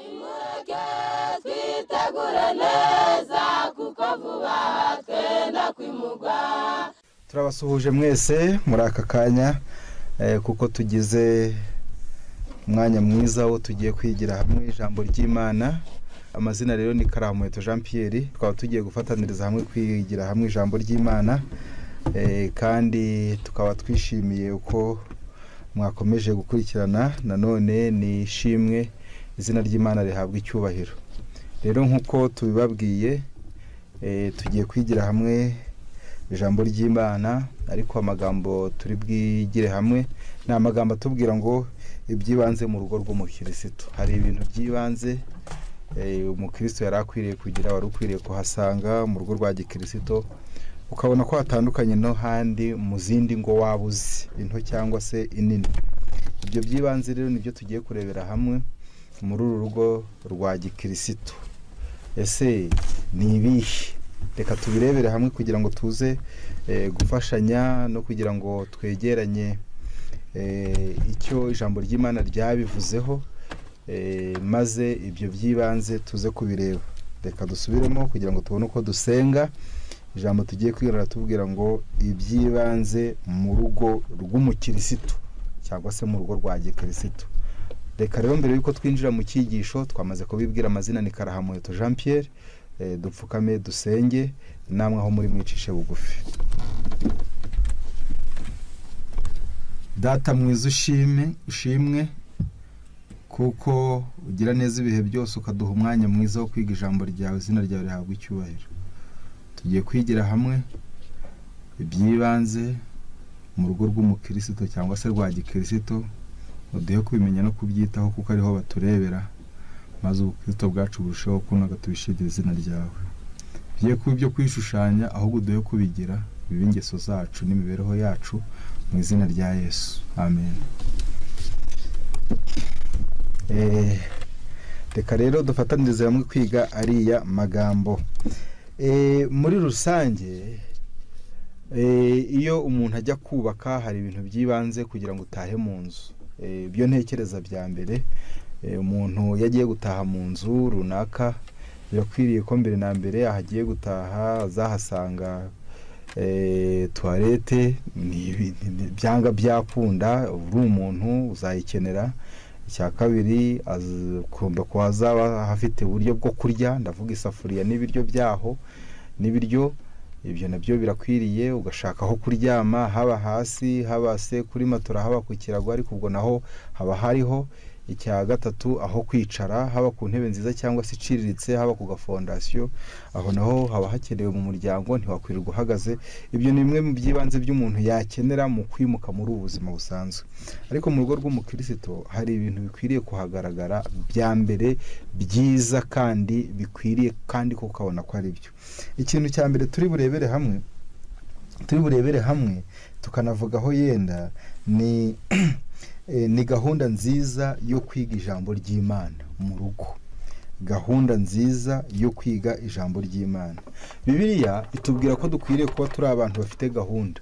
tureke twitegure neza kuko vuba twenda kwimugwa turabasuhuje mwese muri aka kanya eh, kuko tugize umwanya mwiza wo tugiye kwigira hamwe ijambo ry'imana amazina rero ni karamuheto jean pierre tukaba tugiye gufataniriza hamwe kwigira hamwe ijambo ry'imana eh, kandi tukaba twishimiye uko mwakomeje gukurikirana nanone ni ishimwe izina ry'imana rihabwa icyubahiro rero nk'uko tubibabwiye eh, tugiye kwigira hamwe ijambo ry'imana ariko amagambo turi bwigire hamwe ni amagambo atubwira ngo ibyibanze mu rugo rw'umukirisitu hari ibintu by'ibanze eh, umukirisitu yari akwiriye kugira wari ukwiriye kuhasanga mu rugo rwa gikirisitu ukabona ko hatandukanye no handi mu zindi ngo waba uzi into cyangwa se inini ibyo by'ibanze rero nibyo tugiye kurebera hamwe muri uru rugo rwa gikirisitu ese ni ibihe reka tubirebere hamwe kugira ngo tuze eh, gufashanya no kugira ngo twegeranye eh, icyo ijambo ry'imana ryabivuzeho eh, maze ibyo by'ibanze tuze kubireba reka dusubiremo kugira ngo tubone uko dusenga ijambo tugiye kwiga riratubwira ngo iby'ibanze mu rugo rw'umukirisitu cyangwa se mu rugo rwa gikirisitu reka rero mbere y'uko twinjira mu cyigisho twamaze kubibwira amazina ni karahamuheto jean pierre eh, dupfukame dusenge namwe aho muri mwicishe bugufi data mwiza ushime ushimwe kuko ugira neza ibihe byose ukaduha umwanya mwiza wo kwiga ijambo ryawe izina ryawe rihabwa icyubahiro tugiye kwigira hamwe iby'ibanze mu rugo rw'umukirisitu cyangwa se rwa gikirisitu uduhe kubimenya no kubyitaho kuko ariho baturebera maze ubukristo bwacu burusheho kunaga tubishimire izina ryawe tugiye kuba ibyo kwishushanya ahubwo uduhe kubigira bibe ingeso zacu n'imibereho yacu mu izina rya yesu amen Eh, reka rero dufatanirize hamwe kwiga ariya magambo Eh, muri rusange eh, iyo umuntu ajya kubaka hari ibintu by'ibanze kugira ngo utahe mu nzu Eh, ibyo ntekereza bya mbere eh, umuntu yagiye gutaha mu nzu runaka birakwiriye ko mbere na mbere ahagiye gutaha azahasanga eh, tuwarete ni ibi- ni- ni- byanga byakunda uba uri umuntu uzayikenera icya kabiri az- agomba kuba azaba afite uburyo bwo kurya ndavuga isafuriya n'ibiryo byaho n'ibiryo ibyo nabyo birakwiriye ugashaka aho kuryama haba hasi haba se kuri matora haba ku kirago ariko ubwo naho haba hariho icya gatatu aho kwicara haba ku ntebe nziza cyangwa se iciriritse haba ku gafondasiyo aho naho haba hakenewe mu muryango ntiwakwirirwa uhagaze ibyo ni bimwe mu by'ibanze by'umuntu yakenera mu kwimuka muri ubu buzima busanzwe ariko mu rugo rw'umukirisitu hari ibintu bikwiriye kuhagaragara bya mbere byiza kandi bikwiriye kandi ko ukabona ko ari byo ikintu cya mbere turi burebere hamwe turi burebere hamwe tukanavugaho yenda ni eh, ni gahunda nziza yo kwiga ijambo ry'imana mu rugo gahunda nziza yo kwiga ijambo ry'imana bibiliya itubwira ko dukwiriye kuba turi abantu bafite gahunda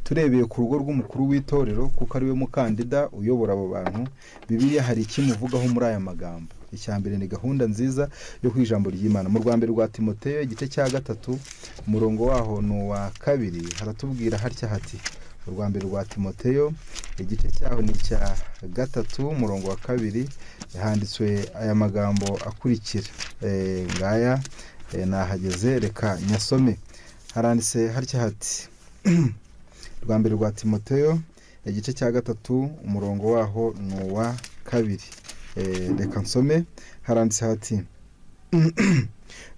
turebeye ku rugo rw'umukuru w'itorero kuko ariwe mukandida uyobora abo bantu bibiliya hari ikimuvugaho muri aya magambo icya mbere ni gahunda nziza yo ku ijambo ry'imana mu rwa mbere rwa timoteyo igice cya gatatu umurongo waho ni uwa kabiri haratubwira hatya hati mu rwa mbere rwa timoteyo igice cyaho ni icya gatatu umurongo wa kabiri handitswe aya magambo akurikira Eh, ngaya eh, nahageze reka nyasome haranditse hatya hati rwa mbere rwa timoteyo igice cya gatatu umurongo waho ni uwa kabiri Eh, reka nsome haranditse hati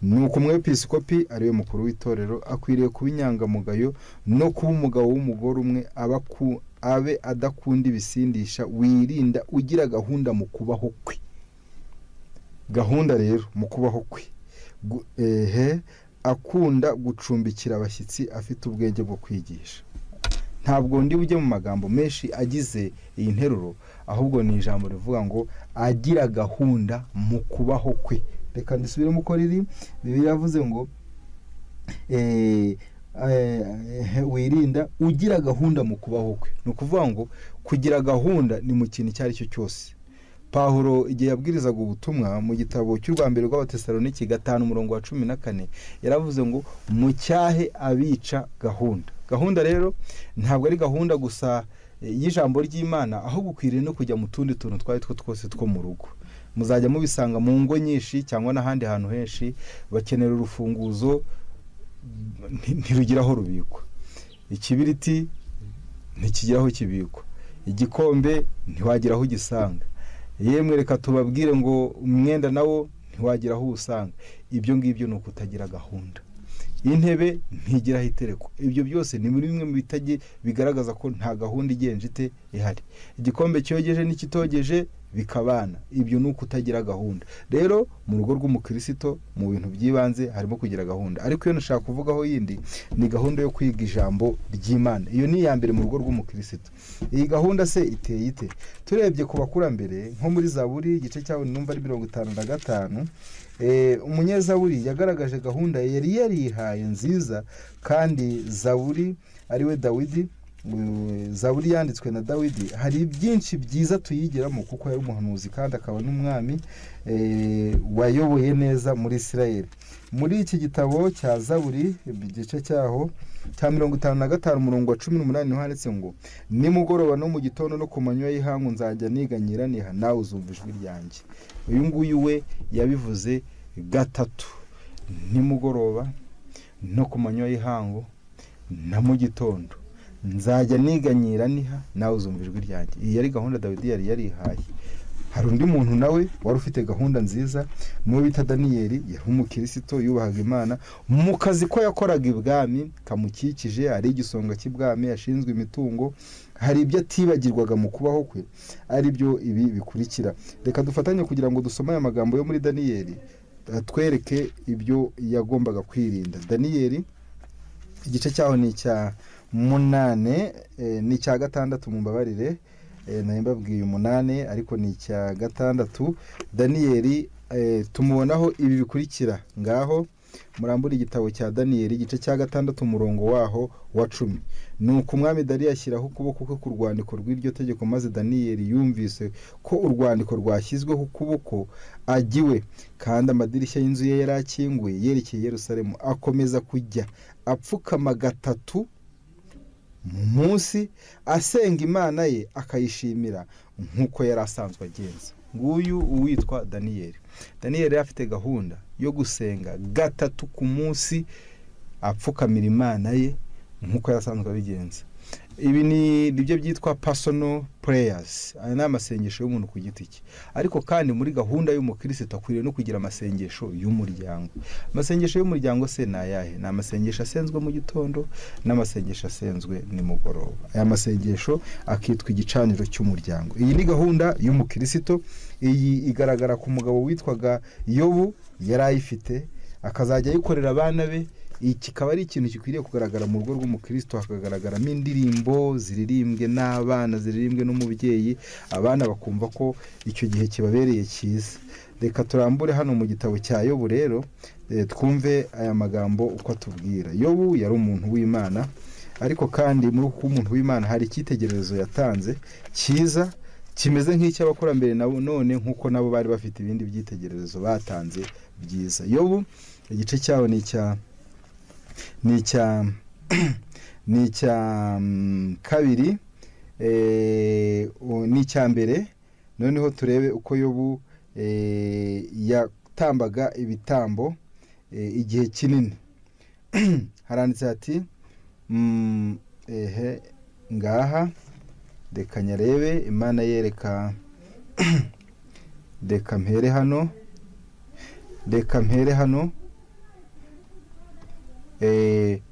nuko umwepiskopi ariwe mukuru w'itorero akwiriye kuba inyangamugayo no kuba umugabo w'umugore umwe aba aku- abe adakunda ibisindisha wirinda ugira gahunda mu kubaho kwe gahunda rero mu kubaho kwe Gu- ehe akunda gucumbikira abashyitsi afite ubwenge bwo kwigisha ntabwo ndi bujye mu magambo menshi agize iyi nteruro ahubwo ni ijambo rivuga ngo agira gahunda mu kubaho kwe reka ndisubiremo uko riri bibiliya yavuze ngo eh, eh, wirinda ugira gahunda mu kubaho kwe ni ukuvuga ngo kugira gahunda ni mu kintu icyo ari cyo cyose pahuro igihe yabwirizaga ubutumwa mu gitabo cy'u rwa mbere rw'abatesaloniki gatanu umurongo wa cumi na kane yaravuze ngo mucyahe abica gahunda gahunda rero ntabwo ari gahunda gusa y'ijambo ry'imana ahubwo ukwiriye no kujya mu tundi tuntu twari two twose two mu rugo muzajya mubisanga mu ngo nyinshi cyangwa n'ahandi hantu henshi bakenera urufunguzo ntirugira aho rubikwa ikibiriti ntikigira aho kibikwa igikombe ntiwagira aho ugisanga yemwe reka tubabwire ngo umwenda nawo ntiwagira aho uwusanga ibyo ngibyo ni ukutagira gahunda intebe ntigira aho iterekwa ibyo byose ni muri bimwe mu bitajye bigaragaza ko nta gahunda igenje ite ihari igikombe cyogeje n'ikitogeje bikabana ibyo ni ukutagira gahunda rero mu rugo rw'umukirisito mu bintu by'ibanze harimo kugira gahunda ariko iyo nashaka kuvugaho yindi ni gahunda yo kwiga ijambo ry'imana iyo ni iya mbere mu rugo rw'umukirisito iyi gahunda se iteye ite turebye ku bakurambere nko muri zaburi igice cyawe numva ari mirongo itanu na gatanu umunyezaburi yagaragaje gahunda yari yarihaye nziza kandi zaburi ariwe dawidi zaburi yanditswe na dawidi hari byinshi byiza tuyigiramo kuko yari umuhanuzi kandi akaba n'umwami wayoboye neza muri israel muri iki gitabo cya zaburi igice cyaho cya mirongo itanu na gatanu umurongo wa cumi n'umunani niho handitse ngo nimugoroba no mu gitondo no ku manywa y'ihangu nzajya niganyira niha nawe uzumva ijwi ryanjye uyu nguyu we yabivuze gatatu nimugoroba no ku manywa y'ihangu na mu gitondo nzajya niganyira niha nawe uzumva ijwi ryanjye iyi yari gahunda dawidi yari yarihaye hari undi muntu nawe wari ufite gahunda nziza n'uwo bita daniyeli yari umukirisito yubahaga imana mu kazi ko yakoraga ibwami kamukikije ari igisonga cy'ibwami yashinzwe imitungo hari ibyo atibagirwaga mu kubaho kwe ari byo ibi bikurikira reka dufatanye kugira ngo dusome aya magambo yo muri daniyeli atwereke ibyo yagombaga kwirinda daniyeli igice cyaho ni icya munane ni icya gatandatu mumbabarire mbabwiye umunani ariko ni icya gatandatu daniyeli tumubonaho ibi bikurikira ngaho murambura igitabo cya daniyeli igice cya gatandatu umurongo waho wa cumi ni uko umwami dariyo ashyiraho ukuboko kwe ku rwandiko rw'iryo tegeko maze daniyeli yumvise ko urwandiko rwashyizweho ukuboko agiwe kandi amadirishya y'inzu ye yari akinguye yerekeye Yerusalemu akomeza kujya apfukama gatatu mu munsi asenga imana ye akayishimira nk'uko yari asanzwe agenza nguyu uwitwa daniyeli daniyeli yari afite gahunda yo gusenga gatatu ku munsi apfukamira imana ye nk'uko yari asanzwe abigenza ibi ni ibyo byitwa pasono pureyasi aya ni amasengesho y'umuntu ku giti cye ariko kandi muri gahunda y'umukirisitu akwiriye no kugira amasengesho y'umuryango amasengesho y'umuryango se ni ayahe ni amasengesho asenzwe mu gitondo n'amasengesho asenzwe nimugoroba aya masengesho akitwa igicaniro cy'umuryango iyi ni gahunda y'umukirisitu iyi igaragara ku mugabo witwaga yobu yari ayifite akazajya ayikorera abana be kikaba ari ikintu gikwiriye kugaragara mu rugo rw'umukristo hakagaragaramo indirimbo ziririmbwe n'abana ziririmbwe n'umubyeyi abana bakumva ko icyo gihe kibabereye cyiza reka turambure hano mu gitabo cya yobu rero twumve aya magambo uko atubwira yobu yari umuntu w'imana ariko kandi muri uko umuntu w'imana hari icyitegererezo yatanze cyiza kimeze nk'icy'abakurambere none nk'uko nabo bari bafite ibindi byitegererezo batanze byiza yobu igice cyaho ni icya ni icya ni icya kabiri ni icya mbere noneho turebe uko yobu yatambaga ibitambo igihe kinini haranditse hati ehe ngaha reka nyarebe imana yereka reka mpere hano reka mpere hano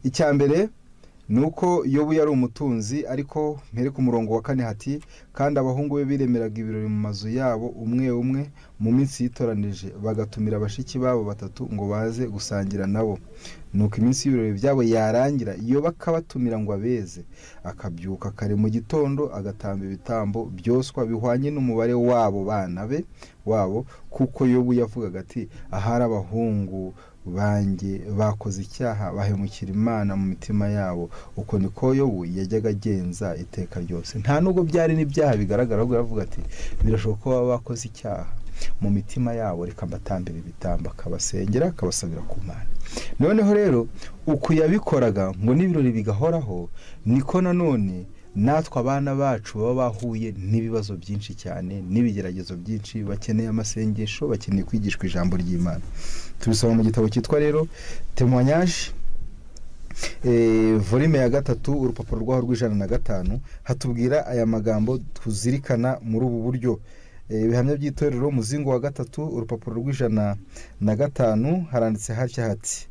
icya mbere ni uko yobu yari umutunzi ariko mpereke umurongo wa kane hati kandi abahungu be biremeraga ibirori mu mazu yabo umwe umwe mu minsi yitoranije bagatumira bashiki babo batatu ngo baze gusangira nabo nuko iminsi y'ibirori byabo yarangira iyo bakabatumira ngo abeze akabyuka kare mu gitondo agatamba ibitambo byoswa bihwanye n'umubare wabo bana be wabo kuko yobu yavugaga ati ahari abahungu banjye bakoze icyaha bahemukira imana mu mitima yabo uko niko yobu yajyaga agenza iteka ryose nta nubwo byari n'ibyaha bigaragara ahubwo aravuga ati birashoboka ko baba bakoze icyaha mu mitima yabo reka mbatambira ibitambo akabasengera akabasabira ku mana noneho rero uko yabikoraga ngo n'ibirori bigahoraho niko nanone natwe abana bacu baba bahuye n'ibibazo byinshi cyane n'ibigeragezo byinshi bakeneye amasengesho bakeneye kwigishwa ijambo ry'imana tubisoma mu gitabo cyitwa rero temoyanyaje volume ya gatatu urupapuro rwaho rw'ijana na gatanu hatubwira aya magambo tuzirikana muri ubu buryo ibihamya by'itorero umuzingo wa gatatu urupapuro rw'ijana na gatanu haranditse hatya hati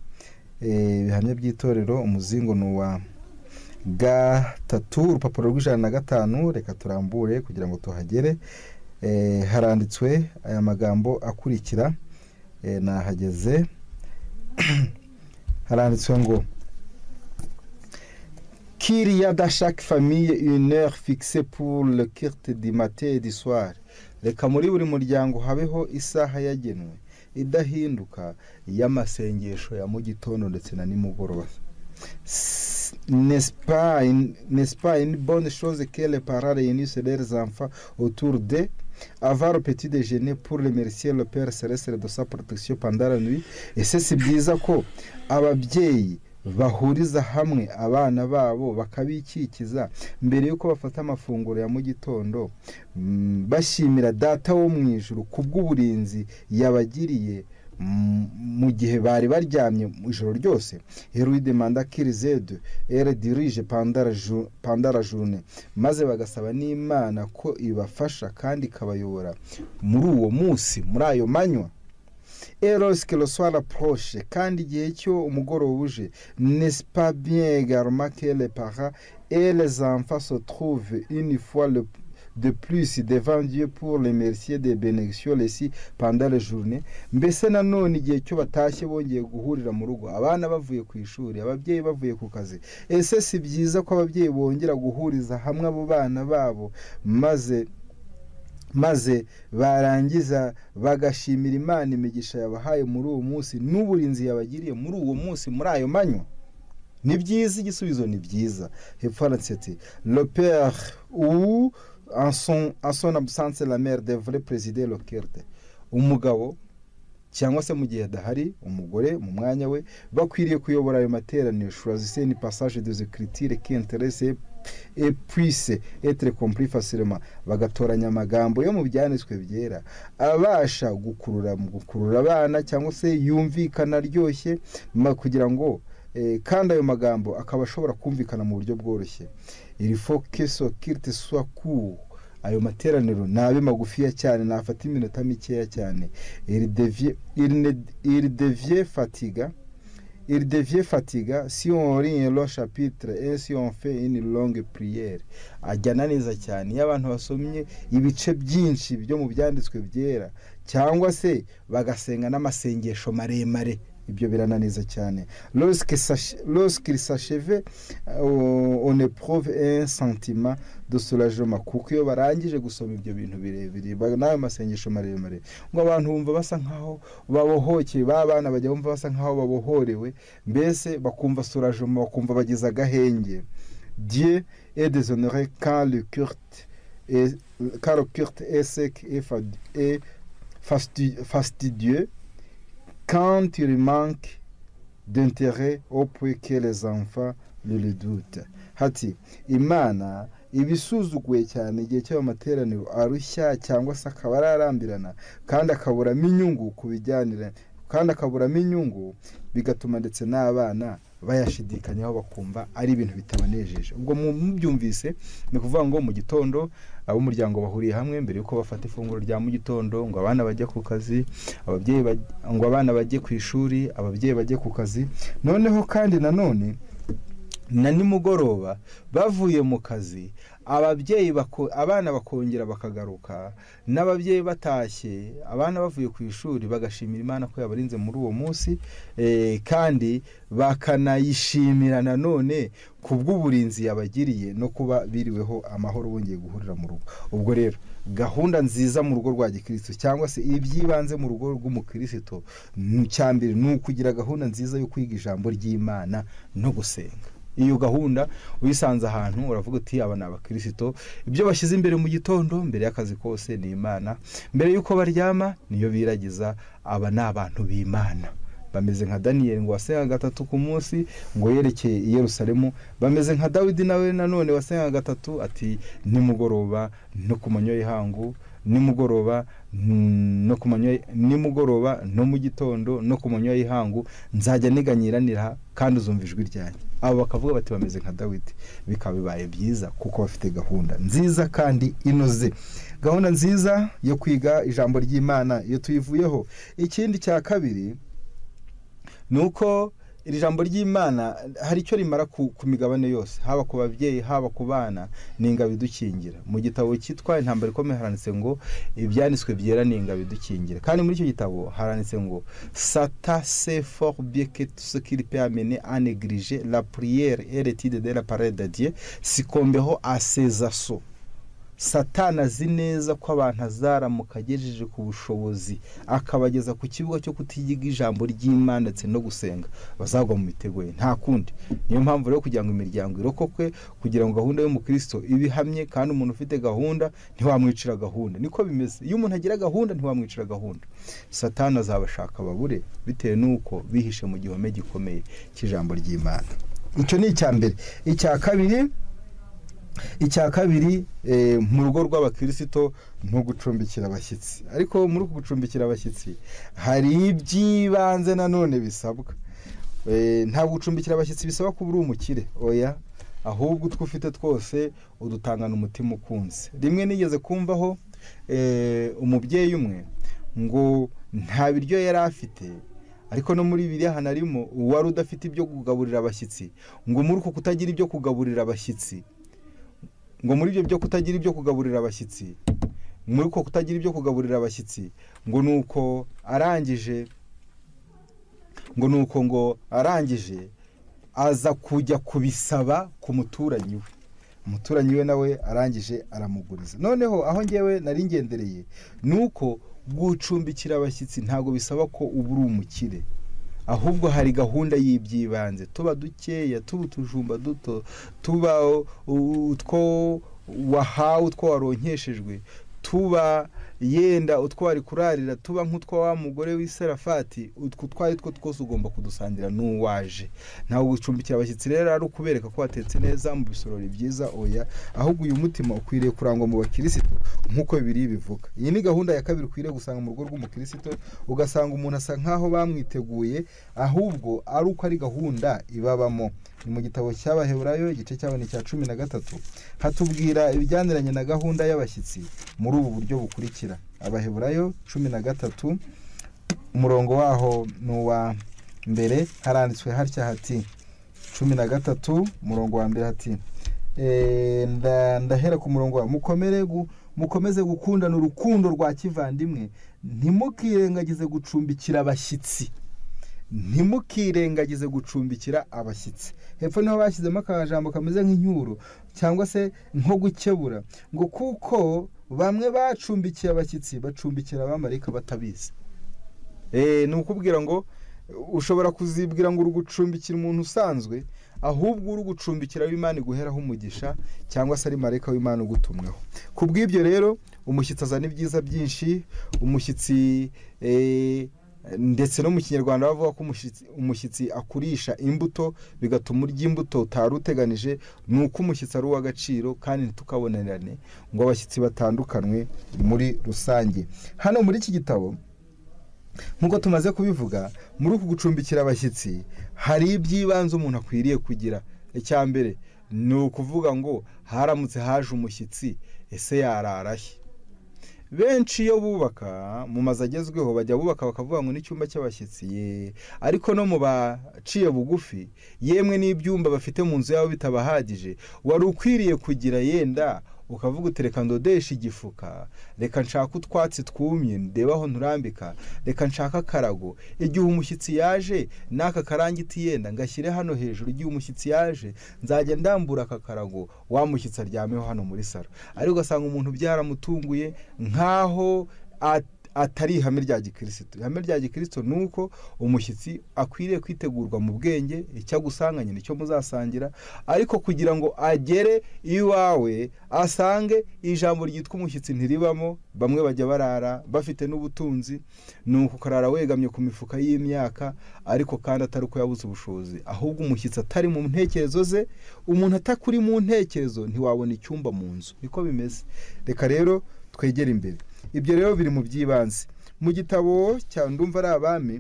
ibihamya by'itorero umuzingo ni uwa gatatu urupapuro rw'ijana na gatanu reka turambure kugira ngo tuhagere haranditswe aya magambo akurikira nahageze haranditswe ngo kiriya dashaki famiye uneri fikise puru lekirite dimateri diswari reka muri buri muryango habeho isaha yagenwe idahinduka y'amasengesho ya mu gitondo ndetse na nimugoroba n'est pas une bonne chose que les parents réunissent leurs enfants autour d'eux avant le petit déjeuner pour remercier le Père Céleste de sa protection pendant la nuit ese si byiza ko ababyeyi bahuriza hamwe abana babo bakabikikiza mbere y'uko bafata amafunguro ya mu gitondo bashimira data wo mu ijuru kubw'uburinzi yabagiriye mu gihe bari baryamye mu ijoro ryose heruwi demanda kirizedu ere dirije pandara june maze bagasaba n'imana ko ibafasha kandi ikabayobora muri uwo munsi muri ayo manywa erosike roswara poroshe kandi igihe cyo umugoroba uje nesipabiye garomake paha ere zamfa sotruve inifuwa de plus devant Dieu pour les remercier des bénédictions reçues pendant la journée mbese nanone igihe cyo batashye bongeye guhurira mu rugo abana bavuye ku ishuri ababyeyi bavuye ku kazi ese si byiza ko ababyeyi bongera guhuriza hamwe abo bana babo maze maze barangiza bagashimira imana imigisha yabahaye muri uwo munsi n'uburinzi yabagiriye muri uwo munsi muri ayo manywa ni byiza igisubizo ni byiza hepfo handitse ati roperi ubu en son absence la mère devrait présider le culte umugabo cyangwa se mu gihe adahari umugore mu mwanya we bakwiriye kuyobora ayo materaniro choisissez une passage des écritures qui intéresse et puisse être compris facilement bagatoranya amagambo yo mu byanditswe byera abasha gukurura mu gukurura abana cyangwa se yumvikana aryoshye kugira ngo kandi ayo magambo akaba ashobora kumvikana mu buryo bworoshye iri fokeso kirite swaku ayo materaniro ni abe magufiya cyane nafata iminota mikeya cyane irideviye fatiga irideviye fatiga si orinye ro shapitire esi onfe ini longe puriyeri ajyana neza cyane iyo abantu basomye ibice byinshi byo mu byanditswe byera cyangwa se bagasenga n'amasengesho maremare ibyo birananiza cyane lorsque sasheve on eprouve un sentiment de soulagement kuko iyo barangije gusoma ibyo bintu birebire n'ayo masengesho maremare ngo abantu bumva basa nkaho babohokeye ba bana bajya bumva basa nkaho babohorewe mbese bakumva soulagement bakumva bagize agahenge dieu et deshonore quand le culte quand le culte est sec et fastidieux quand il manque d'intérêt au point que les enfants le redoutent hati imana iba isuzuguye cyane igihe cy'ayo materaniro arushya cyangwa se akaba ararambirana kandi akaburamo inyungu ku bijyanira kandi akaburamo inyungu bigatuma ndetse n'abana bayashidikanyaho bakumva ari ibintu bitabanejeje ubwo mubyumvise ni ukuvuga ngo mu gitondo ab'umuryango bahuriye hamwe mbere y'uko bafata ifunguro rya mu gitondo ngo abana bajye ku kazi ababyeyi ngo abana bajye ku ishuri ababyeyi bajye ku kazi noneho kandi nanone na nimugoroba bavuye mu kazi ababyeyi bako- abana bakongera bakagaruka n'ababyeyi batashye abana bavuye ku ishuri bagashimira imana ko yabarinze muri uwo munsi eh, kandi bakanayishimira nanone ku bw'uburinzi yabagiriye no kuba biriweho amahoro bongeye guhurira mu rugo ubwo rero gahunda nziza mu rugo rwa gikirisitu cyangwa se iby'ibanze mu rugo rw'umukirisitu n- cya mbere ni ukugira gahunda nziza yo kwiga ijambo ry'imana no gusenga iyo gahunda uyisanze ahantu uravuga uti aba ni abakirisito ibyo bashyize imbere mu gitondo mbere y'akazi kose ni imana mbere y'uko baryama niyo biragiza aba ni abantu b'imana bameze nka daniyeli ngo wasenga gatatu ku munsi ngo yerekeye i yerusalemu bameze nka dawidi nawe nanone wasenga gatatu ati nimugoroba no ku manywa y'ihangu nimugoroba mm, no ku manywa nimugoroba no mu gitondo no ku manywa y'ihangu nzajya niganyiranira kandi uzumva ijwi ryanjye abo bakavuga bati bameze nka dawidi bikaba bibaye byiza kuko bafite gahunda nziza kandi inoze gahunda nziza yo kwiga ijambo ry'imana iyo tuyivuyeho ikindi cya kabiri ni uko iri jambo ry'imana hari icyo rimara ku, ku migabane yose haba ku babyeyi haba ku bana ni ingabo idukingira mu gitabo cyitwa intambara ikomeye haranditse ngo ibyanditswe byera ni ingabo idukingira kandi muri icyo gitabo haranditse ngo sata se for bien que tout ce qu'il peut amener à négliger la prière et l'étude de la parole de Dieu sikombeho à ses assauts satana azi neza ko abantu azaramuka agejeje ku bushobozi akabageza ku kibuga cyo kutiyiga ijambo ry'imana ndetse no gusenga bazagwa mu mitego ye nta kundi niyo mpamvu rero kugira ngo imiryango irokokwe kugira ngo gahunda y'umukristo ibihamye kandi umuntu ufite gahunda ntiwamwicira gahunda niko bimeze iyo umuntu agira gahunda ntiwamwicira gahunda satana azabashaka babure bitewe n'uko bihishe mu gihome gikomeye cy'ijambo ry'imana icyo ni icya mbere icya kabiri icya kabiri eh, mu rugo rw'abakirisito ni ugucumbikira abashyitsi ariko muri uku gucumbikira abashyitsi hari iby'ibanze nanone bisabwa Eh, ntabwo gucumbikira abashyitsi bisaba kuba uri umukire oya ahubwo utwo ufite twose udutangana umutima ukunze rimwe nigeze kumvaho eh, umubyeyi umwe ngo nta biryo yari afite ariko no muri biriya ahantu arimo uwari udafite ibyo kugaburira abashyitsi ngo muri uko kutagira ibyo kugaburira abashyitsi ngo muri ibyo byo kutagira ibyo kugaburira abashyitsi muri uko kutagira ibyo kugaburira abashyitsi ngo ni uko arangije ngo ni uko ngo arangije aza kujya kubisaba ku muturanyi we umuturanyi we nawe arangije aramuguriza noneho aho ngewe nari ngendereye ni uko gucumbikira abashyitsi ntabwo bisaba ko uba uri umukire ahubwo hari gahunda y'iby'ibanze tuba dukeya tuba utujumba duto tuba u- utwo wahawe utwo waronkeshejwe tuba yenda utwo wari kurarira tuba nk'utwo wa mugore w'iserafati utwo utwo ari two twose ugomba kudusangira n'uwaje ntabwo gucumbikira abashyitsi rero ari ukubereka ko watetse neza mu bisorori byiza oya ahubwo uyu mutima ukwiriye kurangwa mu bakirisitu nk'uko bibiri bivuga iyi ni gahunda ya kabiri ukwiriye gusanga mu rugo rw'umukirisitu ugasanga umuntu asa nk'aho bamwiteguye ahubwo ari uko ari gahunda ibabamo ni mu gitabo cy'abaheburayo igice cyaho ni icya cumi na gatatu hatubwira ibijyaniranye na gahunda y'abashyitsi muri ubu buryo bukurikira abaheburayo cumi na gatatu umurongo waho ni uwa mbere haranditswe hatya hati cumi na gatatu umurongo wa mbere hati Eh, nda- ndahera ku murongo wawe mukomere gu- mukomeze gukundana urukundo rwa kivandimwe ntimukirengagize gucumbikira abashyitsi ntimukirengagize gucumbikira abashyitsi hepfo niho bashyizemo akajambo kameze nk'incyuro cyangwa se nko gukebura ngo kuko bamwe bacumbikiye abashyitsi bacumbikira abamarayika batabizi Eh, ni ukubwira ngo ushobora kuzibwira ngo uri gucumbikira umuntu usanzwe ahubwo uri gucumbikira w'imana iguheraho umugisha cyangwa se ari marayika w'imana ugutumweho ku bw'ibyo rero umushyitsi azana ibyiza byinshi umushyitsi eh, ndetse no mu kinyarwanda bavuga ko umushyitsi- umushyitsi akurisha imbuto bigatuma urya imbuto utari uteganije ni uko umushyitsi ari uw'agaciro kandi ntitukabonerane ngo abashyitsi batandukanwe muri rusange hano muri iki gitabo nk'uko tumaze kubivuga muri uku gucumbikira abashyitsi hari iby'ibanze umuntu akwiriye kugira icya mbere ni ukuvuga ngo haramutse haje umushyitsi ese yarara he benshi iyo bubaka mu mazu agezweho bajya bubaka bakavuga ngo n'icyumba cy'abashyitsi ye ariko no mu baciye bugufi yemwe n'ibyumba bafite mu nzu yabo bitabahagije wari ukwiriye kugira yenda ukavuga uti reka ndodeshe igifuka reka nshaka utwatsi twumye ndebe aho nturambika reka nshaka akarago igihe umushyitsi yaje n'aka karangiti yenda ngashyire hano hejuru igihe umushyitsi yaje nzajya ndambura aka karago wa mushyitsi aryameho hano muri salo ariko ugasanga umuntu byaramutunguye nk'aho at- atari ihame rya gikirisitu ihame rya gikirisitu ni uko umushyitsi akwiriye kwitegurwa mu bwenge icyo agusanganye nicyo muzasangira ariko kugira ngo agere iwawe asange ijambo ryitwa umushyitsi ntiribamo bamwe bajya barara bafite n'ubutunzi ni uko ukarara wegamye ku mifuka y'imyaka ariko kandi atari uko yabuze ubushobozi ahubwo umushyitsi atari mu ntekerezo ze umuntu atakuri mu ntekerezo ntiwabona icyumba mu nzu niko bimeze reka rero twegere imbere ibyo rero biri mu by'ibanze mu gitabo cya ndumva ari abami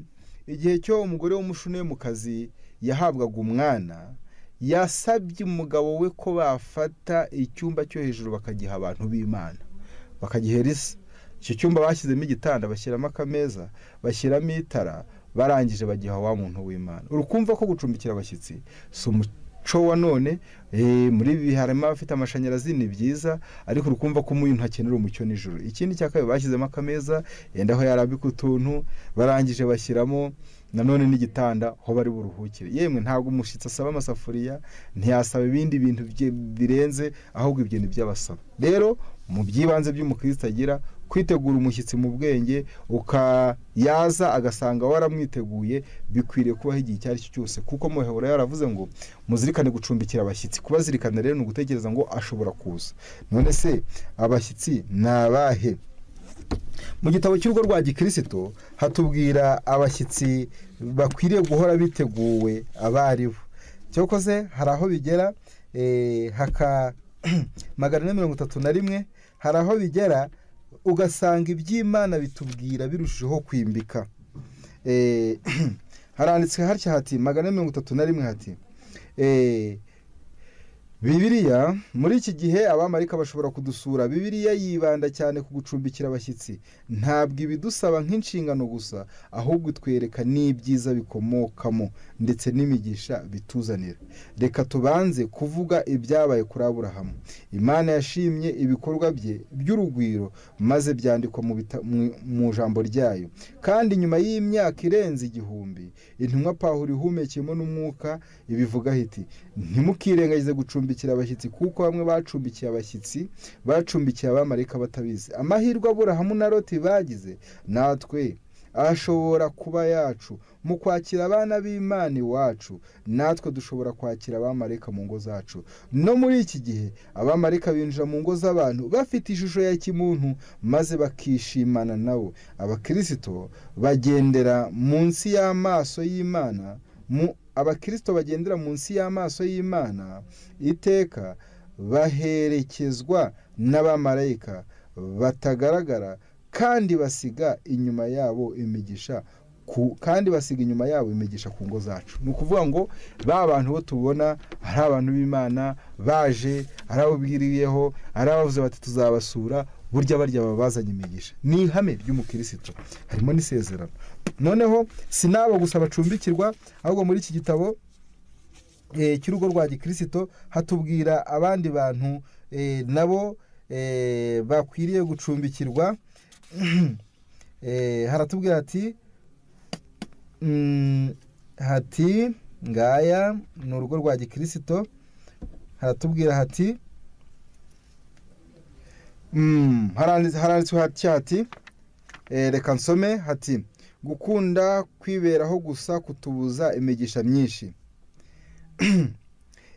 igihe cyo umugore w'umushunemukazi yahabwaga umwana yasabye umugabo we ko bafata icyumba cyo hejuru bakagiha abantu b'imana bakagihera isa icyo cyumba bashyizemo igitanda bashyiramo akameza bashyiramo itara barangije bagiha wa muntu w'imana urukumva ko gucumbikira abashyitsi si umuco wa none eh, muri ibi harimo abafite amashanyarazi ni byiza ariko urukumva ko umuntu akenera umucyo nijoro ikindi cya kabiri bashyizemo akameza yenda aho yarambika utuntu barangije bashyiramo nanone n'igitanda aho bari buruhukire yemwe ntabwo umushyitsi asaba amasafuriya ntiyasaba ibindi bintu bye- birenze ahubwo ibyo ni byo abasaba rero mu by'ibanze by'umukristo agira kwitegura umushyitsi mu bwenge uka yaza agasanga waramwiteguye bikwiriye kubaho igihe icyo ari cyo cyose kuko muhebura yaravuze ngo muzirikane gucumbikira abashyitsi kubazirikana rero ni ugutekereza ngo ashobora kuza none se abashyitsi ni abahe mu gitabo cy'urugo rwa gikristo hatubwira abashyitsi bakwiriye guhora biteguwe abaribo cyakoze hari aho bigera eh, haka magana ane mirongo itatu na rimwe hari aho bigera ugasanga iby'imana bitubwira birushijeho kwimbika Eh, haranditswe hatya hati magana ane mirongo itatu na rimwe hati eh, bibiriya muri iki gihe abamarika bashobora kudusura bibiriya yibanda cyane ku gucumbikira abashyitsi ntabwo ibidusaba nk'inshingano gusa ahubwo itwereka n'ibyiza bikomokamo ndetse n'imigisha bituzanira reka tubanze kuvuga ibyabaye kuri aburahamu imana yashimye ibikorwa bye by'urugwiro maze byandikwa mu, bita- mu- mu jambo ryayo kandi nyuma y'imyaka irenze igihumbi intumwa pawulo ihumekeyemo n'umwuka ibivuga hiti ntimukirengagize gucumbikira abashyitsi kuko bamwe bacumbikiye abashyitsi bacumbikiye abamarayika batabizi amahirwe aburahamu na loti bagize natwe ashobora kuba yacu mu kwakira abana b'imana iwacu natwe dushobora kwakira abamarayika mu ngo zacu no muri iki gihe abamarayika binjira mu ngo z'abantu bafite ishusho ya kimuntu maze bakishimana nabo abakirisito bagendera munsi y'amaso y'imana mu abakirisito bagendera munsi y'amaso y'imana iteka baherekezwa n'abamarayika batagaragara kandi basiga inyuma yabo imigisha ku, kandi basiga inyuma yabo imigisha ku ngo zacu ni ukuvuga ngo ba bantu bo tubona ari abantu b'imana baje ari abo bwiriyeho ari abavuze bati tuzabasura burya barya baba bazanye imigisha ni ihame ry'umukirisitu harimo n'isezerano noneho si n'abo gusa bacumbikirwa ahubwo muri iki gitabo eh, cy'urugo rwa gikirisito hatubwira abandi bantu eh, nabo eh, bakwiriye gucumbikirwa Eh, haratubwira hati mm, hati ngaya ni urugo rwa gikirisito haratubwira hati mm, haranditse haranditswe hati hati Eh, reka nsome hati gukunda kwiberaho gusa kutubuza imigisha myinshi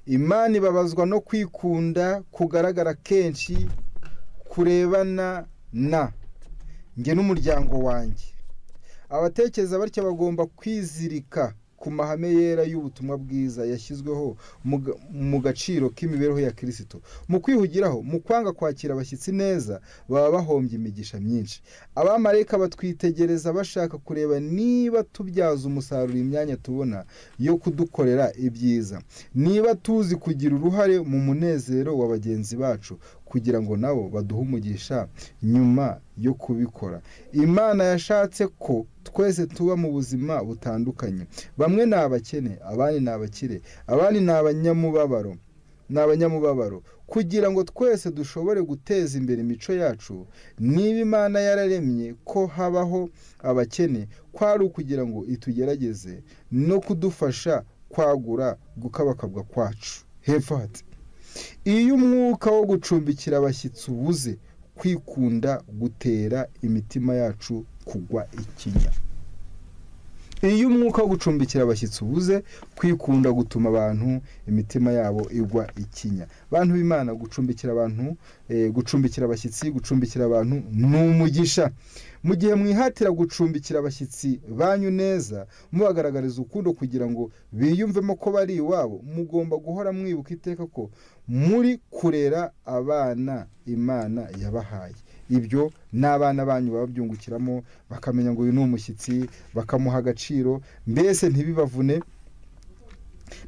imana ibabazwa no kwikunda kugaragara kenshi kurebana na njye n'umuryango wanjye abatekereza batya bagomba kwizirika ku mahame yera y'ubutumwa bwiza yashyizweho mu ga- mu gaciro k'imibereho ya kirisito mu kwihugiraho mu kwanga kwakira abashyitsi neza baba bahombye imigisha myinshi abamarayika batwitegereza bashaka kureba niba tubyaza umusaruro imyanya tubona yo kudukorera ibyiza niba tuzi kugira uruhare mu munezero wa bagenzi bacu kugira ngo nabo baduhe umugisha nyuma yo kubikora imana yashatse ko twese tuba mu buzima butandukanye bamwe ni abakene abandi ni abakire abandi ni abanyamubabaro ni abanyamubabaro kugira ngo twese dushobore guteza imbere imico yacu niba imana yararemye ko habaho abakene kwari ukugira ngo itugerageze no kudufasha kwagura gukabakabwa kwacu hepfo hati iyo umwuka wo gucumbikira abashyitsi ubuze kwikunda gutera imitima yacu kugwa ikinya iyo umwuka wo gucumbikira abashyitsi ubuze kwikunda gutuma abantu imitima yabo igwa ikinya bantu b'imana gucumbikira abantu eh, gucumbikira abashyitsi gucumbikira abantu ni umugisha mu gihe mwihatira gucumbikira abashyitsi banyu neza mubagaragariza ukundo kugira ngo biyumvemo ko bari iwabo mugomba guhora mwibuka iteka ko muri kurera abana imana yabahaye ibyo n'abana banyu bababyungukiramo bakamenya ngo uyu ni umushyitsi bakamuha agaciro mbese ntibibavune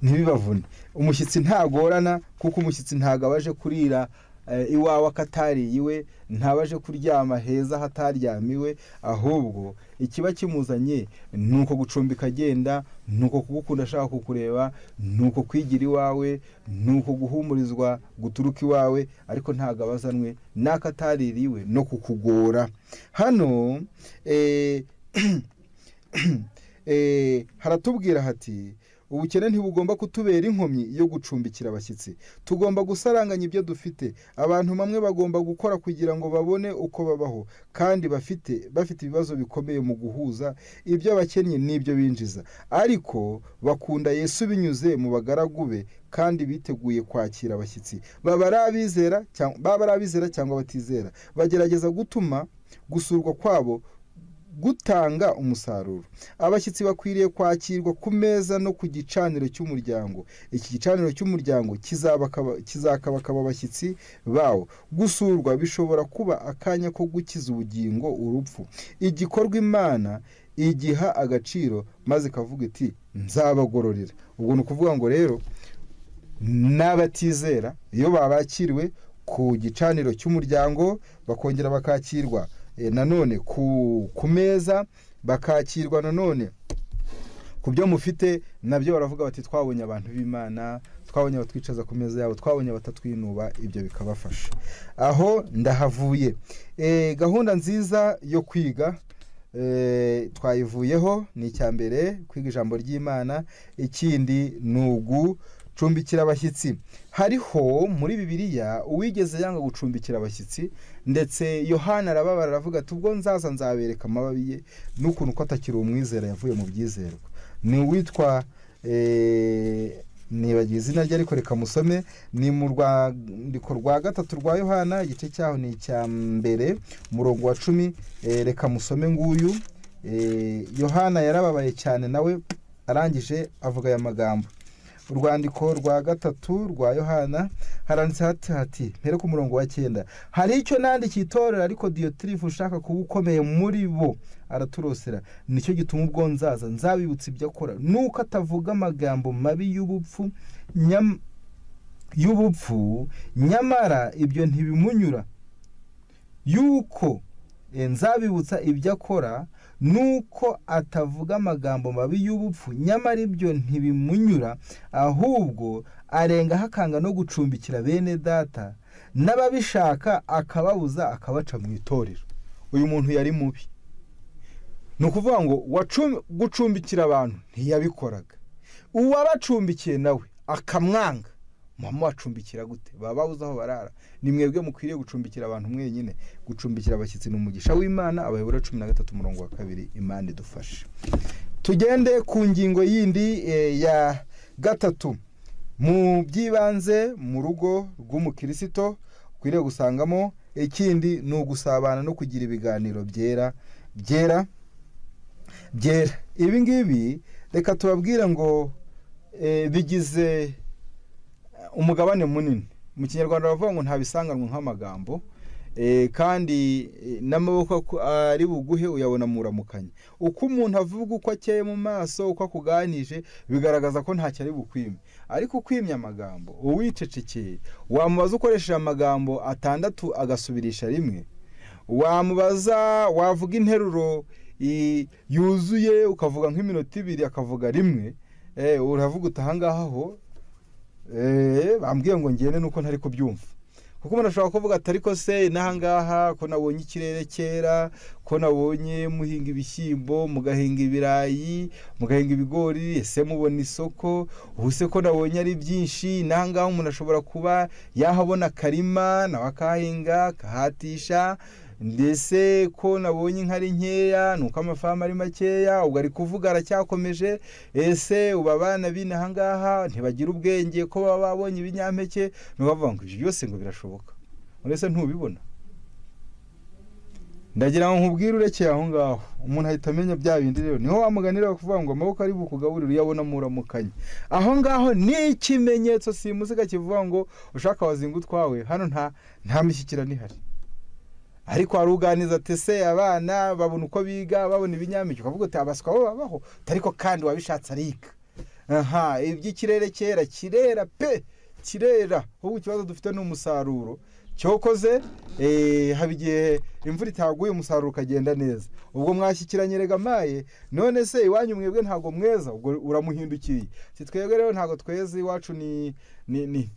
ntibibavune umushyitsi ntagorana kuko umushyitsi ntabwo aba aje kurira eh, iwawe akatariye iwe ntaba aje kuryama heza hataryamiwe ahubwo ikiba kimuzanye ni uko gucumbika agenda ni uko kugukunda ashaka kukureba ni uko kwigira iwawe ni uko guhumurizwa guturuka iwawe ariko ntabwo abazanwe n'akatarira iwe no kukugora hano eh, eh, haratubwira hati ubukene ntibugomba kutubera inkomyi yo gucumbikira abashyitsi tugomba gusaranganya ibyo dufite abantu bamwe bagomba gukora kugira ngo babone uko babaho kandi bafite bafite ibibazo bikomeye mu guhuza ibyo abakennye n'ibyo binjiza ariko bakunda yesu binyuze mu bagaragu be kandi biteguye kwakira abashyitsi baba ari abizera cyangwa- baba ari abizera cyangwa batizera bagerageza gutuma gusurwa kwabo gutanga umusaruro abashyitsi bakwiriye kwakirwa ku meza no ku gicaniro cy'umuryango iki gicaniro cy'umuryango kizabakaba- kizakabakaba abashyitsi bawo gusurwa bishobora kuba akanya ko gukiza ubugingo urupfu igikorwa imana igiha agaciro maze ikavuga iti nzabagororera ubwo ni ukuvuga ngo rero n'abatizera iyo babakiriwe ku gicaniro cy'umuryango bakongera bakakirwa eh, nanone ku ku meza bakakirwa nanone ku byo mufite nabyo baravuga bati twabonye abantu b'imana twabonye abatwicaza ku meza yabo twabonye abatatwinuba ibyo bikabafasha aho ndahavuye Eh, gahunda nziza yo kwiga eh, twayivuyeho ni icya mbere kwiga ijambo ry'imana ikindi ni ugucumbikira abashyitsi hariho muri bibiliya uwigeze yanga gucumbikira abashyitsi ndetse yohana arababara aravuga ati ubwo nzaza nzabereka amababi ye n'ukuntu ko atakiri umwizera yavuye mu byizerwa ni uwitwa eh, nibagiwe izina rye ariko reka musome ni mu rwandiko rwa gatatu rwa yohana igice cyaho ni icya mbere umurongo wa cumi eh, reka musome nguyu Eh, yohana yarababaye cyane nawe arangije avuga aya magambo urwandiko rwa gatatu rwa yohana haranditse hati hati mpere ku murongo wa cyenda hari icyo nandikiye itorero ariko diyotirifu ushaka kuba ukomeye muri bo araturosera nicyo gituma ubwo nzaza nzabibutsa ibyo akora nuko atavuga amagambo mabi y'ubupfu nyam- y'ubupfu nyamara ibyo ntibimunyura yuko eh, nzabibutsa ibyo akora nuko atavuga amagambo mabi y'ubupfu nyamara ibyo ntibimunyura ahubwo arengaho akanga no gucumbikira bene data n'ababishaka akababuza akabaca mu itorero uyu muntu yari mubi ni ukuvuga ngo wacum- gucumbikira abantu ntiyabikoraga uwabacumbikiye nawe akamwanga mama wacumbikira gute baba babuze aho barara ni mwebwe mukwiriye gucumbikira abantu mwenyine gucumbikira abashyitsi ni umugisha w'imana abayobora cumi na gatatu umurongo wa kabiri imana idufashe tugende ku ngingo yindi eh, ya gatatu mu by'ibanze mu rugo rw'umukirisito ukwiriye gusangamo ikindi ni ugusabana no kugira ibiganiro byera byera byera ibi ngibi reka tubabwire ngo eh, bigize umugabane munini mu kinyarwanda bavuga ngo nta bisanganwa nk'amagambo eh, kandi eh, n'amaboko aku- ari buguhe uyabona muramukanya uko umuntu avuga uko akeye mu maso uko akuganije bigaragaza ko ntacyo ari bukwime ariko ukwimya amagambo uwicecekeye wamubaza ukoresheje amagambo atandatu agasubirisha rimwe wamubaza wavuga interuro i- yuzuye ukavuga nk'iminota ibiri akavuga rimwe eh, uravuga uti ahangaha ho eh, bambwiye ngo ngende nuko ntari kubyumva kuko umuntu ashobora kuvuga ati ariko se n'ahangaha ko nabonye ikirere cyera ko nabonye muhinga ibishyimbo mugahinga ibirayi mugahinga ibigori ese mubona isoko ubu se ko nabonye ari byinshi n'ahangaha umuntu ashobora kuba yahabona akarima nawe akahinga akahatisha ndetse ko nabonye inka ari nkeya ni uko amafamu ari makeya ubwo ari kuvuga aracyakomeje ese ubu abana b'inaha ngaha ntibagira ubwenge ko baba babonye ibinyampeke ni ukuvuga ngo ibyo byose ngo birashoboka uretse ntubibona ndagira ngo nkubwire urekeye aho ngaho umuntu ahita amenya bya bindi rero niho wamuganira bakavuga ngo amaboko ari bukugaburire uyabona muramukanye aho ngaho ni ikimenyetso simusiga kivuga ngo ushaka wazinga utwawe hano nta nta mishyikirano ihari ariko waruganiza ati se abana babona uko biga babona ibinyampeke ukavuga uti abaswa bo babaho ariko kandi wabishatse ariga aha iby'ikirere cyera kirera pe kirera ahubwo ikibazo dufite ni umusaruro cyokoze eh, haba igihe imvura itaguye umusaruro ukagenda neza ubwo mwashyikiranye rega maye none se iwanyu mwebwe ntabwo mweza ubwo uramuhindukiriye si twebwe rero ntabwo tweze iwacu ni ni ni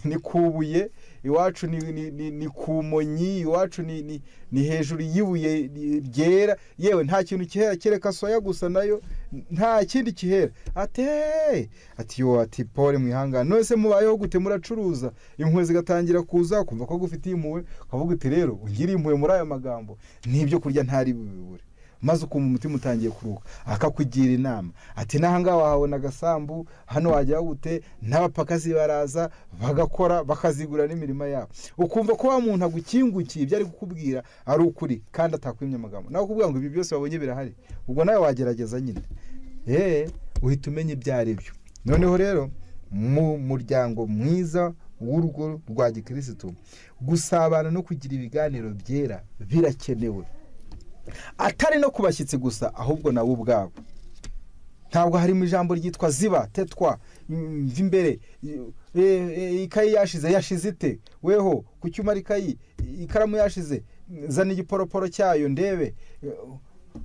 ni kubuye iwacu ni ni ni, ni ku monyi iwacu ni ni, ni hejuru y'ibuye ni- ryera yewe nta kintu kihera kereka soya gusa nayo nta kindi kihera ati "Hey!" ati yo ati Paul mwihangane none se mubayeho gute muracuruza impuhwe zigatangira kuza kumva ko gufitiye impuhwe ukavuga uti rero ungiriye impuhwe muri aya magambo n'ibyo kurya ntari bubibure maze ukumva umutima utangiye kuruka akakugira inama ati n'ahangaha wahabona agasambu hano wajya gute n'abapakasi baraza bagakora bakazigura n'imirima yabo ukumva ko wa muntu agukingukiye ibyo ari kukubwira ari ukuri kandi atakwimye amagambo nawe ukubwira ngo ibi byose wabonye birahari ubwo nawe wagerageza nyine eee uhita umenya ibyo ari byo noneho rero mu muryango mwiza w'urugo rwa gikirisitu gusabana no kugira ibiganiro byera birakenewe atari no ku bashyitsi gusa ahubwo nabo ubwabo ntabwo harimo ijambo ryitwa ziba tetwa mva imbere e, e, ikayi yashize yashize ite weho ku cyuma ikayi ikaramu yashize zana igiporoporo cyayo ndebe E,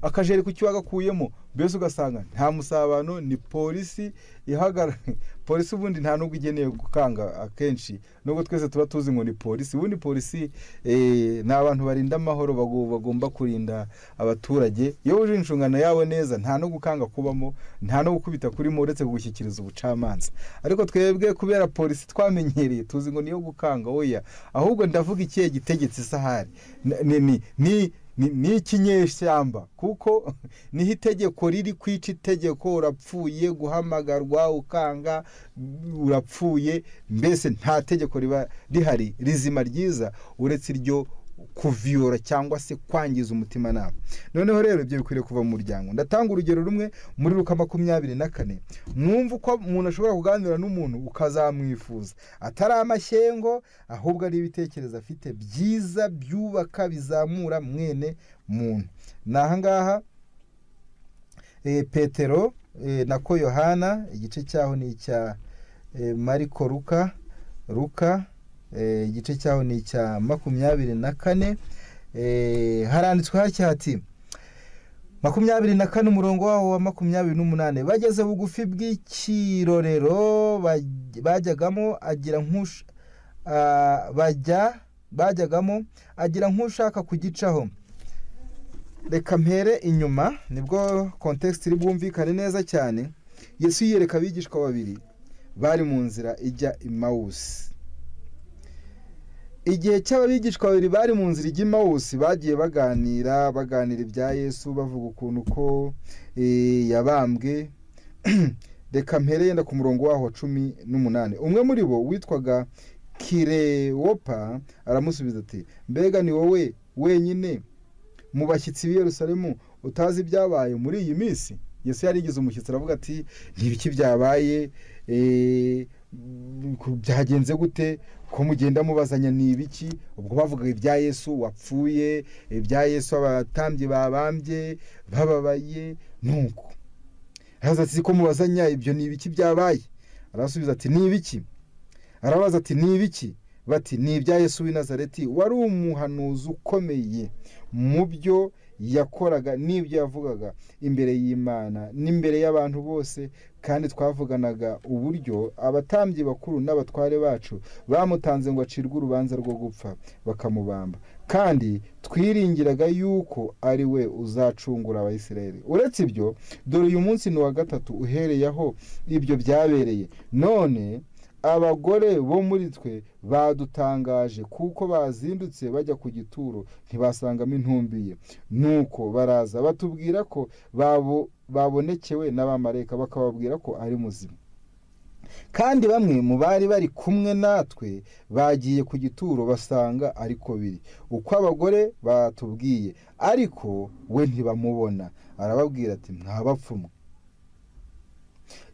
akajeri ku cyo wagakuyemo mbese ugasanga nta musabano ni polisi ihagarara polisi ubundi nta nubwo igeneye gukanga akenshi nubwo twese tuba tuzi ngo ni polisi ubundi polisi eh, ni abantu barinda amahoro bagu- bagomba kurinda abaturage iyo wuje inshingano yabo neza nta no gukanga kubamo nta no gukubita kurimo uretse kugushyikiriza ubucamanza ariko twebwe kubera polisi twamenyereye tuzi ngo niyo gukanga oya ahubwo ndavuga ikihe gitegetse isahari N- ni ni ni ni- ni ikinyeshyamba kuko niho itegeko riri kwica itegeko urapfuye guhamagarwa ukanga urapfuye mbese nta tegeko riba rihari rizima ryiza uretse iryo kuviyora cyangwa se kwangiza umutimanama noneho rero ibyo bikwiriye kuva mu muryango ndatanga urugero rumwe muri ruka makumyabiri na kane mwumva uko umuntu ashobora kuganira n'umuntu ukazamwifuza atari amashyengo ahubwo ari ibitekerezo afite byiza byubaka bizamura mwene muntu ni ahangaha eh, petero eh, na ko yohana igice cyaho ni icya eh, mariko ruka ruka eh, igice cyaho ni icya makumyabiri na kane eh, haranditswe hatya hati makumyabiri na kane umurongo waho wa makumyabiri n'umunani bageze bugufi bw'ikirorero baj- bajyagamo agira nk'usha ah, bajya bajyagamo agira nk'ushaka kugicaho reka mpere inyuma nibwo kontekisiti iri bwumvikane neza cyane yesu yiyereka abigishwa babiri bari mu nzira ijya i mawusi igihe cy'ababigishwa babiri bari mu nzira ijya i mawusi bagiye baganira baganira ibya yesu bavuga ukuntu ko eh, yabambwe reka mpere yenda ku murongo waho wa cumi n'umunani umwe muri bo witwaga kirewopa aramusubiza ati mbega ni wowe wenyine mu bashyitsi b'i yerusalemu utazi ibyabaye muri iyi minsi yesu yarigize umushyitsi aravuga ati ntibiki byabaye byagenze gute ko mugenda mubazanya ni ibiki ubwo bavuga ibya yesu wapfuye ibya yesu abatambyi babambye bababaye nuko araza ati ko mubazanya ibyo ni ibiki byabaye arasubiza ati ni ibiki arabaza ati ni ibiki bati ni ibya yesu w'i nazareti wari umuhanuzi ukomeye mu byo yakoraga n'ibyo yavugaga imbere y'imana n'imbere y'abantu bose kandi twavuganaga uburyo abatambyi bakuru n'abatware bacu bamutanze ngo acirwe urubanza rwo gupfa bakamubamba kandi twiringiraga yuko ari we uzacungura abayisirayeli uretse ibyo dore uyu munsi ni uwa gatatu uhereye aho ibyo byabereye none abagore bo muri twe badutangaje kuko bazindutse bajya ku gituro ntibasangamo intumbiye nuko baraza batubwira ko babonekewe n'abamareka bakababwira ko ari muzima kandi bamwe mu bari bari kumwe natwe bagiye ku gituro basanga ariko biri uko abagore batubwiye ariko we ntibamubona arababwira ati mwabapfumwe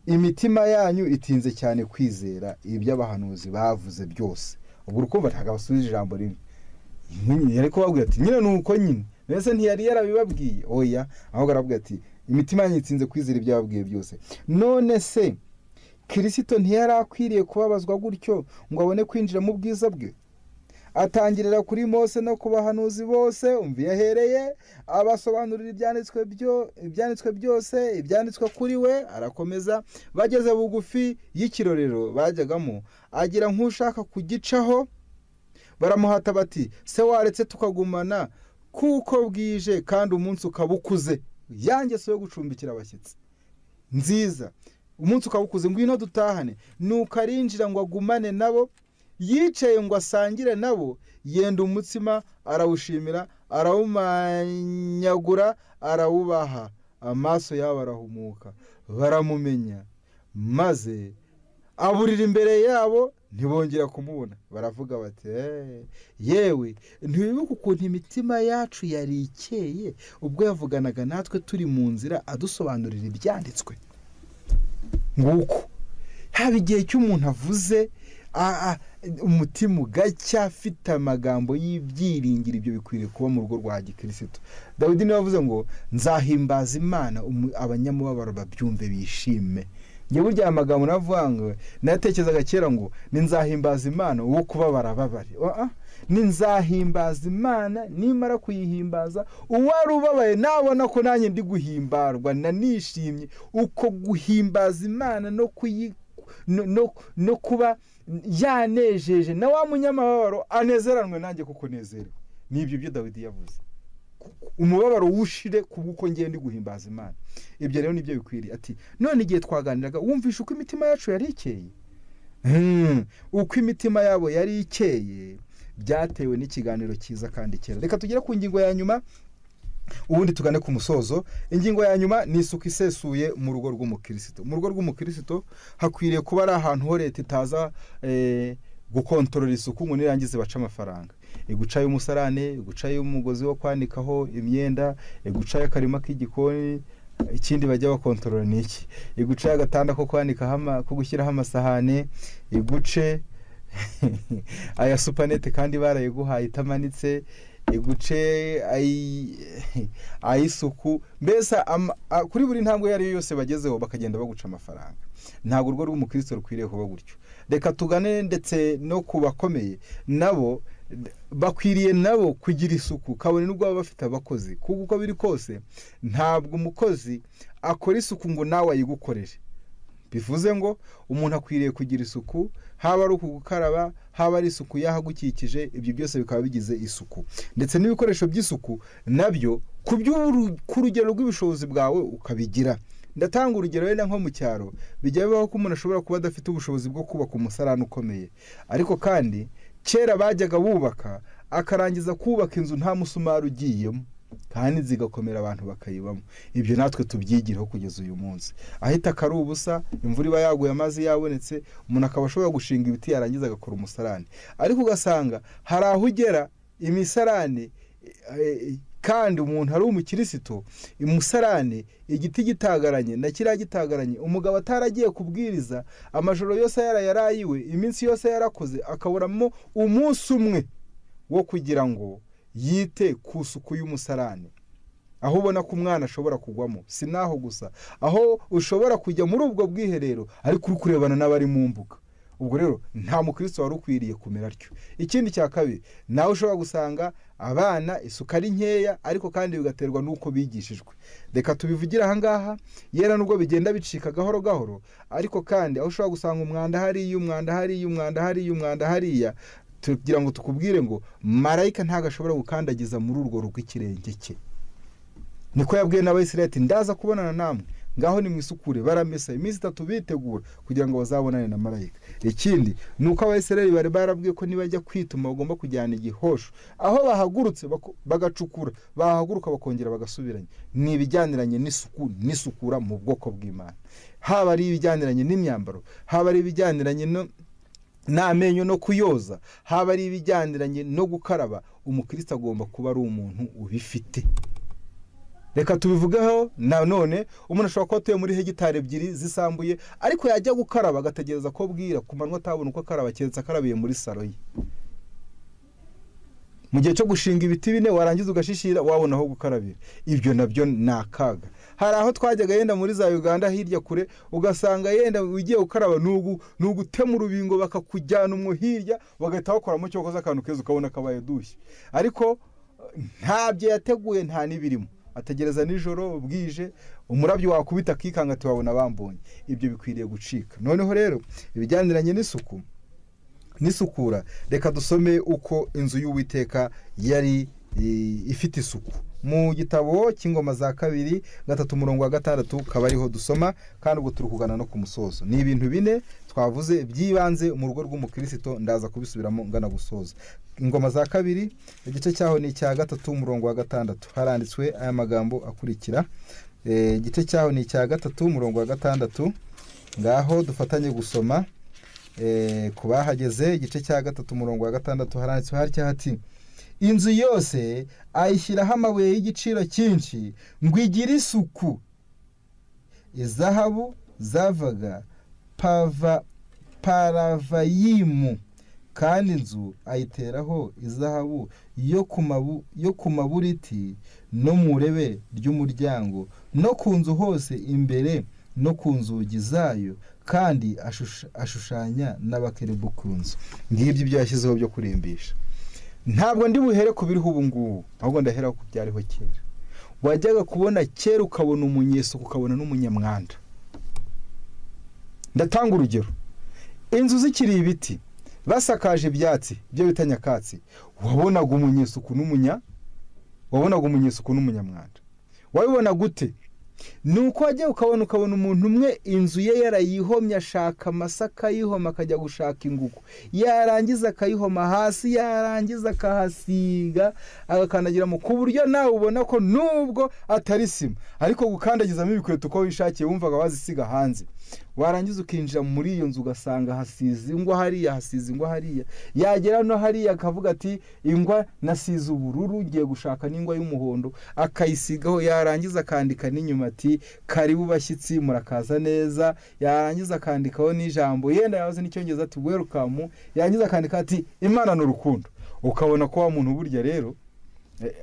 imitima yanyu itinze cyane kwizera iby'abahanuzi bavuze byose ubwo urukumva ntabwo abasubiza ijambo rimwe yari kubabwira ati nyine ni uko nyine mbese ntiyari yarabibabwiye oya ahubwo arababwira ati imitima yanyu itinze kwizera ibyo yababwiye byose none se kirisito ntiyari akwiriye kubabazwa gutyo ngo abone kwinjira mu bwiza bwe atangirira kuri mose no ku bahanuzi bose umva iyo ahereye abasobanurira ibyanditswe byose ibyanditswe kuri we arakomeza bageze bugufi y'ikirorero bajyagamo agira nk'ushaka kugicaho baramuhata bati se waretse tukagumana kuko bwije kandi umunsi ukaba ukuze yangeso yo gucumbikira abashyitsi nziza umunsi ukaba ukuze ngwino dutahane nuko arinjira ngo agumane nabo yicaye ngo asangire nabo yenda umutsima arawushimira arawumanyagura arawubaha amaso yabo arahumuka baramumenya maze aburira imbere yabo ntibongera kumubona baravuga bati yewe ntibibuke ukuntu imitima yacu yari ikeye ubwo yavuganaga natwe turi mu nzira adusobanurira ibyanditswe nguko haba igihe cy'umuntu avuze umutima ugacya afite amagambo y'ibyiringiro ibyo bikwiriye kuba mu rugo rwa gikirisito dawidi niwe wavuze ngo nzahimbaza imana abanyamubabaro babyumve bishime njye burya aya magambo navuga ngo nayatekerezaga kera ngo ni nzahimbaza imana uwo kuba barababare ni nzahimbaza imana nimara kuyihimbaza uwari ubabaye nabona ko nanjye ndi guhimbarwa nanishimye uko guhimbaza imana no kuyikora no kuba yanejeje na wa munyamababaro anezeranwe nanjye kuko nezerewe ni ibyo byo dawidi yavuze umubabaro wushire ku bw'uko ngewe ndi guhimbaza imana ibyo rero nibyo bikwiriye ati none igihe twaganiraga wumvishe uko imitima yacu yari ikeye uko imitima yabo yari ikeye byatewe n'ikiganiro cyiza kandi cyera reka tugere ku ngingo ya nyuma ubundi tugane ku musozo ingingo ya nyuma ni isuku isesuye mu rugo rw'umukirisito mu rugo rw'umukirisito hakwiriye kuba ari ahantu ho leta itaza gukontorora isuku ngo nirangize bace amafaranga iguca y'umusarane iguca y'umugozi wo kwanikaho imyenda iguca y'akarima k'igikoni ikindi bajya bakontorora ni iki iguca y'agatanda ko kwanikaho ko gushyiraho amasahane iguce aya supanete kandi barayiguhaye itamanitse iguce ay'isuku mbese kuri buri ntambwe iyo ari yo yose bagezeho bakagenda baguca amafaranga ntabwo urwo rw'umukristo rukwiriye kuba gutyo reka tugane ndetse no ku bakomeye nabo bakwiriye nabo kugira isuku kabone n'ubwo baba bafite abakozi kuko uko biri kose ntabwo umukozi akora isuku ngo nawe ayigukorere bivuze ngo umuntu akwiriye kugira isuku haba ari uku gukaraba haba ari isuku y'ahagukikije ibyo byose bikaba bigize isuku ndetse n'ibikoresho by'isuku nabyo ku rugero rw'ubushobozi bwawe ukabigira ndatanga urugero wenda nko mu cyaro bijya bibaho ko umuntu ashobora kuba adafite ubushobozi bwo kubaka umusarane ukomeye ariko kandi kera bajyaga bubaka akarangiza kubaka inzu nta musumari ugiyemo kandi zigakomera abantu bakayibamo ibyo natwe tubyigireho kugeza uyu munsi ahita akari ubusa imvura iba yaguye amazi yabonetse umuntu akaba ashobora gushinga ibiti yarangiza agakora umusarane ariko ugasanga hari aho ugera imisarane kandi umuntu ari umukirisitu imusarane igiti gitagaranye na kiriya gitagaranye umugabo ataragiye kubwiriza amajoro yose yarayarayiwe iminsi yose yarakoze akaburamo umunsi umwe wo kugira ngo yite ku isuku y'umusarane aho ubona ko umwana ashobora kugwamo si naho gusa aho ushobora kujya muri ubwo bwiherero ariko uri kurebana n'abari mu mbuga ubwo rero nta mukristo wari ukwiriye kumera atyo ikindi cya kabiri nawe ushobora gusanga abana isuku ari nkeya ariko kandi bigaterwa n'uko bigishijwe reka tubivugire ahangaha yera nubwo bigenda bicika gahoro gahoro ariko kandi aho ushobora gusanga umwanda hariya umwanda hariya umwanda hariya umwanda hariya tugira ngo tukubwire ngo marayika ntabwo ashobora gukandagiza muri urwo rugo ikirenge cye niko yabwiye n'abayisiraheli ati ndaza kubonana namwe ngaho nimwisukure baramesa iminsi itatu bitegura kugira ngo bazabonane na marayika ikindi ni uko abayisiraheli bari barabwiye ko nibajya kwituma bagomba kujyana igihosho aho bahagurutse bagacukura bahaguruka bakongera bagasubiranya ni ibijyaniranye n'isuku n'isukura mu bwoko bw'imana haba ari ibijyaniranye n'imyambaro haba ari ibijyaniranye no n'amenyo no kuyoza haba ari ibijyaniranye no gukaraba umukristo agomba kuba ari umuntu ubifite reka tubivugeho nanone umuntu ashobora kuba atuye muri hegitari ebyiri zisambuye ariko yajya gukaraba agategereza ko bwira ku manywa atabona uko akaraba keretse akarabiye muri saro ye mu gihe cyo gushinga ibiti bine warangiza ugashishira wabona aho gukarabira ibyo nabyo ni akaga hari aho twajyaga yenda muri za uganda hirya kure ugasanga yenda ugiye gukaraba ni ugutema urubingo bakakujyana umwo hirya bagahita bakoramo cyokoza akantu keza ukabona kabaye dushye ariko ntabyo yateguye nta n'ibirimo ategereza nijoro bwije umurabyo wakubita akikanga tuwabona bambonye ibyo bikwiriye gucika noneho rero ibijyaniranye n'isuku n'isukura reka dusome uko inzu y'uwiteka yari ifite isuku mu gitabo cy'ingoma za kabiri gatatu umurongo wa gatandatu kaba ariho dusoma kandi ubwo turi kugana no ku musozo ni ibintu bine twavuze by'ibanze mu rugo rw'umukristo ndaza kubisubiramo ngana gusoza ingoma za kabiri igice cyaho ni icya gatatu umurongo wa gatandatu haranditswe aya magambo akurikira igice cyaho ni icya gatatu umurongo wa gatandatu ngaho dufatanye gusoma ku bahageze igice cya gatatu umurongo wa gatandatu haranditswe harya hati inzu yose ayishyiraho amabuye y'igiciro cyinshi ngo igire isuku izahabu zavaga paravayimu kandi inzu ayiteraho izahabu yo ku maburiti no mu rebe ry'umuryango no ku nzu hose imbere no ku nzugi zayo kandi ashushanya n'abakerebu ku nzu ngibyo ibyo yashyizeho byo kurimbisha ntabwo ndi buhere ku biriho ubu ngubu ahubwo ndahera ku byariho kera wajyaga kubona kera ukabona umunyesuku ukabona n'umunyamwanda ndatanga urugero inzu zikiri ibiti basakaje ibyatsi byo bita nyakatsi wabonaga umunyesuku n'umunya wabonaga umunyesuku n'umunyamwanda wabibona gute ni uko wajya ukabona ukabona umuntu umwe inzu ye yarayihomye ashaka amasa akayihoma akajya gushaka ingugu yarangiza akayihoma hasi yarangiza akahasiga agakandagiramo ku buryo nawe ubona ko nubwo atari sima ariko gukandagizamo ibikweto uko wishakiye wumvaga wazisiga hanze warangiza ukinjira muri iyo nzu ugasanga hasize ingwa hariya hasize ingwa hariya yagera no hariya akavuga ati ingwa nasize ubururu ugiye gushaka n'ingwa y'umuhondo akayisigaho yarangiza akandika n'inyuma ati karibu bashyitsi murakaza neza yarangiza akandikaho n'ijambo yenda yahoze n'icyongereza ati werukamu yarangiza akandika ati imana ni urukundo ukabona ko wa muntu burya rero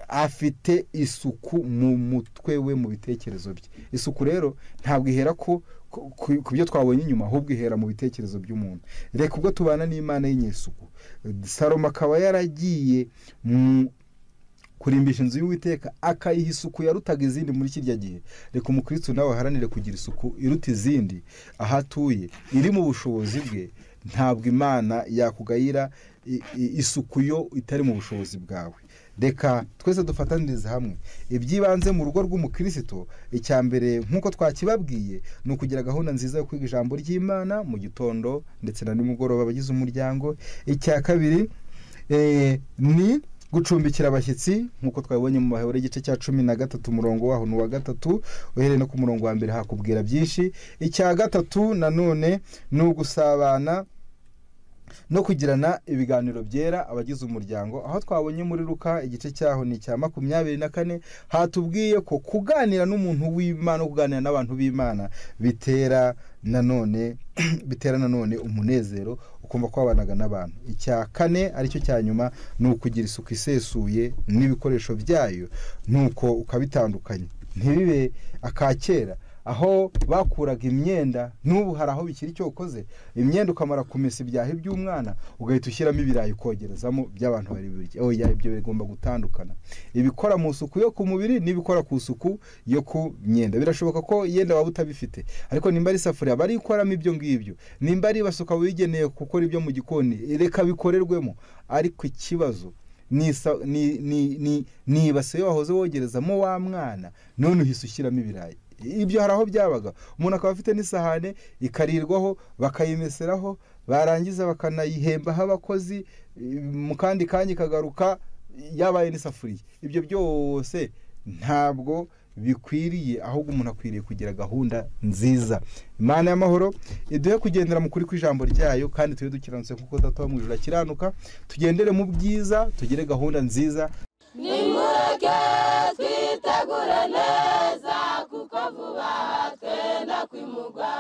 afite isuku mu mutwe we mu bitekerezo bye isuku rero ntabwo ihera ko ku byo twabonye inyuma ahubwo ihera mu bitekerezo by'umuntu reka ubwo tubana n'imana y'inyesuku saloma akaba yaragiye kurimbisha inzu y'uwiteka akayiha isuku yarutaga izindi muri kirya gihe reka umukristo nawe aharanire kugira isuku iruta izindi aho atuye iri mu bushobozi bwe ntabwo imana yakugayira isuku yo itari mu bushobozi bwawe reka twese dufatanirize hamwe iby'ibanze mu rugo rw'umukristo icya mbere nk'uko twakibabwiye ni ukugira gahunda nziza yo kwiga ijambo ry'imana mu gitondo ndetse na nimugoroba abagize umuryango icya kabiri ni gucumbikira abashyitsi nk'uko twabibonye mu mahoro igice cya cumi na gatatu umurongo waho ni uwa gatatu uhereye no ku murongo wa mbere hakubwira byinshi icya gatatu nanone ni ugusabana no kugirana ibiganiro byera abagize umuryango aho twabonye muri ruka igice cyaho ni icya makumyabiri na kane hatubwiye ko kuganira n'umuntu w'imana kuganira n'abantu b'imana bitera nanone bitera nanone umunezero ukumva ko wabanaga n'abantu icya kane aricyo cya nyuma ni ukugira isuku isesuye n'ibikoresho byayo nuko ukabitandukanya ntibibe akakera aho bakuraga imyenda n'ubu hari aho bikiri icyo ukoze imyenda ukamara kumesa ibyahi by'umwana ugahita ushyiramo ibirayi ukogerezamo by'abantu bari oya ibyo bigomba gutandukana ibikora mu isuku yo ku mubiri n'ibikora ku isuku yo ku myenda birashoboka ko yenda waba utabifite ariko nimba ari isafuriya bari ikoramo ibyo ngibyo nimba ari basuka wigeneye gukora ibyo mu gikoni reka bikorerwemo ariko ikibazo ni ibase yo wahoze wogerezamo wa mwana none uhise ushyiramo ibirayi ibyo hari aho byabaga umuntu akaba afite n'isahane ikarirwaho bakayimeseraho barangiza bakanayihembaho abakozi mu kandi kanya ikagaruka yabaye n'isafuriya ibyo byose ntabwo bikwiriye ahubwo umuntu akwiriye kugira gahunda nziza imana y'amahoro iduhe kugendera mu kuri kw'ijambo ryayo kandi tube dukiranutse kuko data mu ijoro akiranuka tugendere mu byiza tugire gahunda nziza nimureke twitegure neza kuko vuba twenda kwimugwa